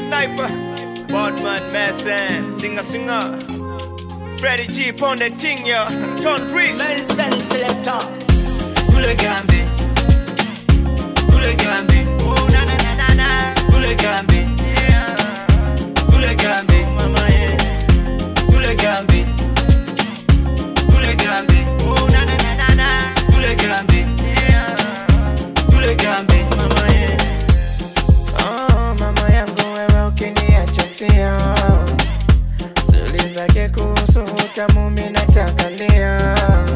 sniper. Bodman Mason, singer singer. Freddie G on the thing, yo. John Breeze. Medicine selector. Kule gambi Kule gambi Oh, na na na na na. Kule gambi Yeah. Kule gambi Mama, yeah. Kule gambi Kule gambi Oh, na na na na na. Kule gambi Yeah. Kule gambi Mama, yeah. Oh, mama yangu wewe ukiniacha sio Suli zake kuhusu utamu mimi nataka lia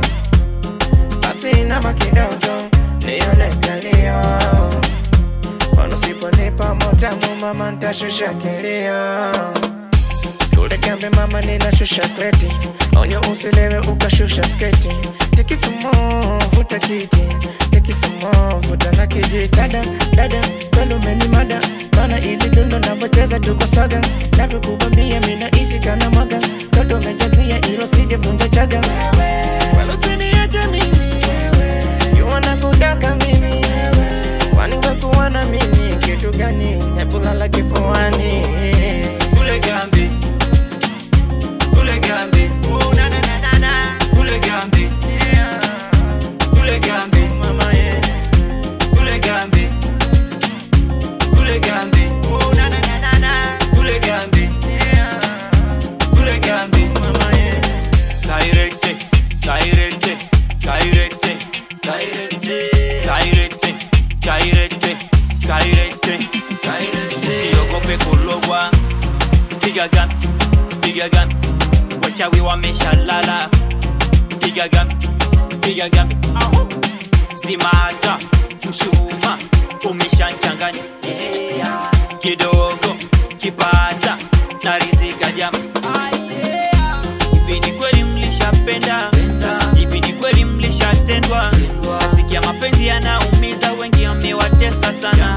Basi nama kidogo nione kalio Kwani usiponipa motamu mama nitashusha kilio Kule kambi mama ninashusha kreti Onyo usilewe ukashusha sketi Tekisumo vuta kiti Tekisumo vuta na kijiti Dada, dada, kwendo meni mada Mana ili dundo navocheza tuko saga Navyokubambia mina isi kana mwaga Toto mejazia ilo sije vunja chaga Wala usiniache mimi You wanna kutaka mimi Kwani wekuwa na mimi Kitu gani Nebulala kifuani Kule gambi Kule gambi Oh, na na na na na Kule gambi Yeah. Kule gambi Mama, yeah. Kule gambi Kule gambi Oh, na na na na na. Kule gambi Yeah. Kule gambi Mama, yeah. Kairete, kairete, kairete, kairete, kairete, kairete, kairete, kairete. Usiogope kulogwa, piga gun, piga gun, wachawi wameshalala, piga gun, piga gun, Ahu. zimata, mshuma umeshanchanganya, yeah. kidogo kipata na rizika jama hivi ni kweli mlishapenda hivi ni kweli mlishatendwa nasikia mapenzi yanaumiza wengi amewatesa sana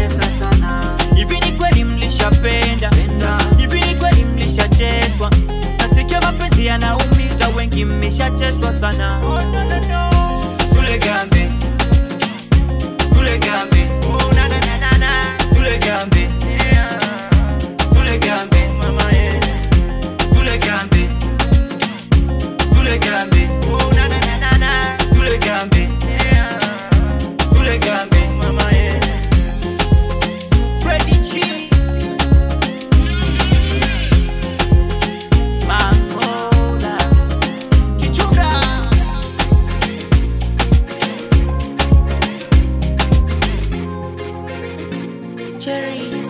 hivi ni kweli mlishapenda hivi ni kweli mlishateswa nasikia mapenzi yanaumiza wengi mmeshateswa sana kule gambi kule gambi Oh, na na na na na. kule gambi Yeah. kule gambi Mama, yeah. kule gambi kule gambi Oh, na na na na na. kule gambi Yeah. kule gambi Mama, yeah. Freddie G. Mangola Kichunga. Cherries.